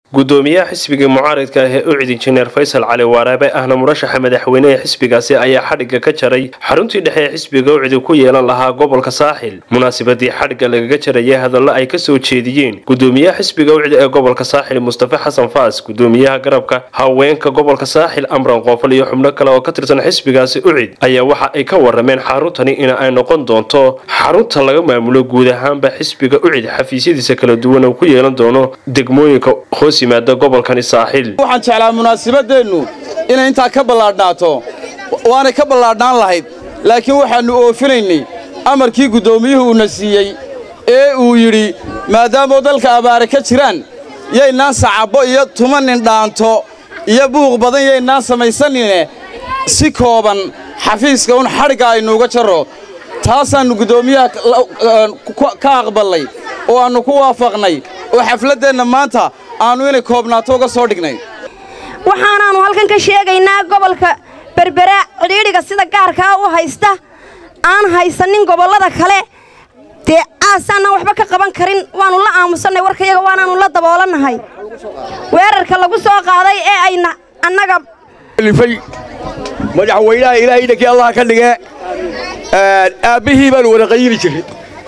gudoomiyaha xisbiga mucaaridka ah ee ucid injineer faysal cali waaraabe ahna murashaxa madaxweyne ee xisbigaasi ayaa xadhigga ka jaray xaruntii dhexe ee xisbiga ucidi ku yeelan lahaa gobolka saaxil munaasabadii xadhigga lagaga jarayay hadallo ay kasoo jeediyeen gudoomiyaha xisbiga ucid ee gobolka saaxil mustafa xasan faas gudoomiyaha garabka haweenka gobolka saaxil amran qoofal iyo xubno kale oo ka tirsan xisbigaasi ucid ayaa waxa ay ka warameen xaruntani in ay noqon doonto xarunta laga maamulo guud ahaanba xisbiga ucid xafiisyadiisa kala duwan oo ku yeelan doono degmooyinka hoos yimaada gobolkani saaxil waxaan jeclaa munaasabadeennu inay intaa ka ballaadhnaato waanay ka ballaadhnaan lahayd laakiin waxaannu oofinaynay amarkii guddoomiyuhu uuna siiyey ee uu yidhi maadaamoo dalka abaare ka jiraan yaynaan sacabbo iyo tumanin dhaanto iyo buuq badan yaynaan samaysanine si kooban xafiiska un xadhigga aynuuga jarro taasaannu guddoomiyaha ka aqballay oo aannu ku waafaqnay oo xafladdeenna maanta aannu inay koobnaato uga soo dhignay waxaanaannu halkan ka sheegaynaa gobolka berbera cidhiidhiga sida gaarkaa u haysta aan haysanin gobollada kale dee aasaanaan waxba ka qaban karin waannu la aamusannay warkayaga waanaannu la daboolannahay weerarka lagu soo qaaday ee ayna annaga madaxweynaha ilaahay dhankii allah ka dhige aabbihii baannu wada qayili jirin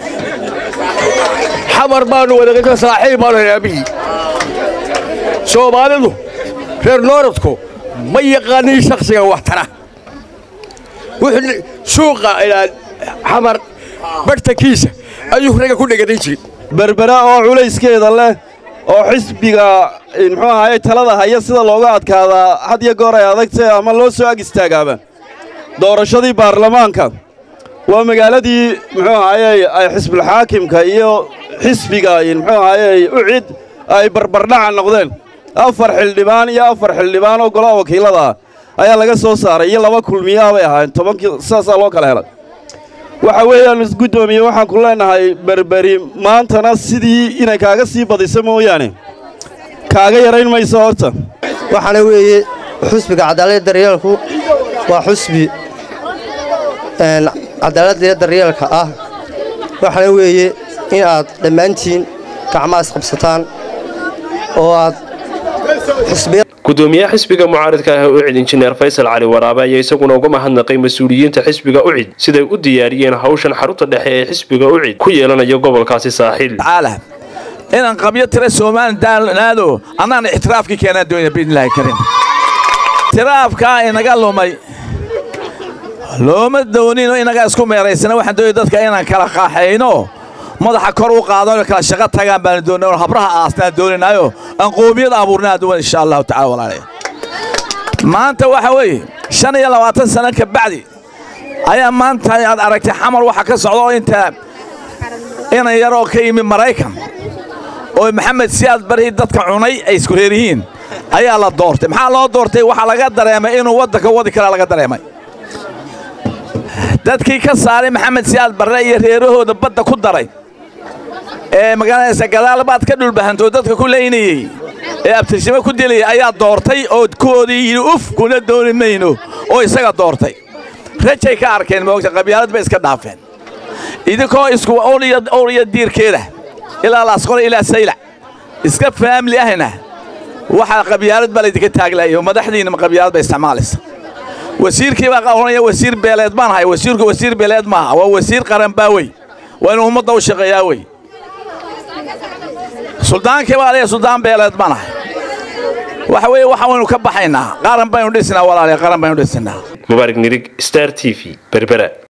xamar baannu wada saaxiib baanu aabbihii soomaalidu reer nooradku ma yaqaanin shakhsiga wax tara suuqa xamar barhtankiisa ayuu ragga ku dheganayn jiray berbera oo culayskeeda leh oo xisbiga muxuu ahaye talada haya sida looga adkaadaa had iyo goor ay adagtay ama loo soo ag istaagaaba doorashadii baarlamaanka waa magaaladii muxuu ahaye ay xisbulxaakimka iyo xisbiga muxuu ahaye ucid ay barbardhaca noqdeen afar xildhibaan iyo afar xildhibaan oo golaha wakiillada ah ayaa laga soo saaray iyo laba kulmiyaha bay ahaayeen tobankii sidaasaa loo kala helay waxa weeyaan guddoomiye waxaan ku leennahay berberi maantana sidii inay kaaga sii badiso mooyaane kaaga yarayn mayso horta waxaana weeye xusbiga cadaaladda daryeelku waa xusbi cadaaladda daryeelka ah waxaana weeye in aad dhammaantiin gacmaha isqabsataan oo aad gudoomiyaha xisbiga mucaaridka ah ee ucid injineer faysal cali waraabe ayaa isaguna uga mahadnaqay mas-uuliyiinta xisbiga ucid siday u diyaariyeen hawshan xarunta dhexe ee xisbiga ucid ku yeelanayo gobolkaasi saaxiil inaan qabyo tira somalilaado annaan ixtiraafkii keenaan doona biidnilaahi karim ixtiraafkaa inaga lumay looma doonino inaga isku meeraysana waxaan doonaya dadka inaan kala qaaxayno madaxa kor u qaadano kala shaqo tagaan baanu doonay oo habraha aasnaan doonaynaayo aan qoomiyad abuurnaa duwan insha allahu tacala walaalayaal maanta waxa weeye shan iyo labaatan sano ka bacdi ayaa maanta aad aragtay xamar waxa ka socda oo inta inan yaroo ka yimi maraykan oo maxamed siyaad barhii dadka cunay ay isku reer yihiin ayaa la doortay maxaa loo doortay waxaa laga dareemay inuu waddanka wadi karaa laga dareemay dadkii ka saaray maxamed siyaad barre iyo reerahooda badda ku daray ee magaaladaysa gadaalbaad ka dhulbahantoo dadka ku leynayey ee abtirshimo ku dilayay ayaa doortay oo kuwoodii yidhi uf kuna dooni mayno oo isaga doortay rajay ka arkeen moogta qabyaalad bay iska dhaafeen idinkoo isku owliyo diirkeeda ilaa laasqore ilaa saylac iska faamili ahna waxaa qabyaalad baa laydinka taaglayo madaxdiinna qabyaalad bay isticmaalaysa wasiirkii baa ohanaya wasiir beeleed baan ahay wasiirku wasiir beeleed maaha waa wasiir qaran baa wey waa inuu ummadda u shaqeeyaa wey suldaankii baa leeya suldaan beeleed baan ahay waxa weeye waxa waynu ka baxaynaa qaran baynu dhisinaa walaaliya qaran baynu dhisinaa mubaarig nirig star t v berbera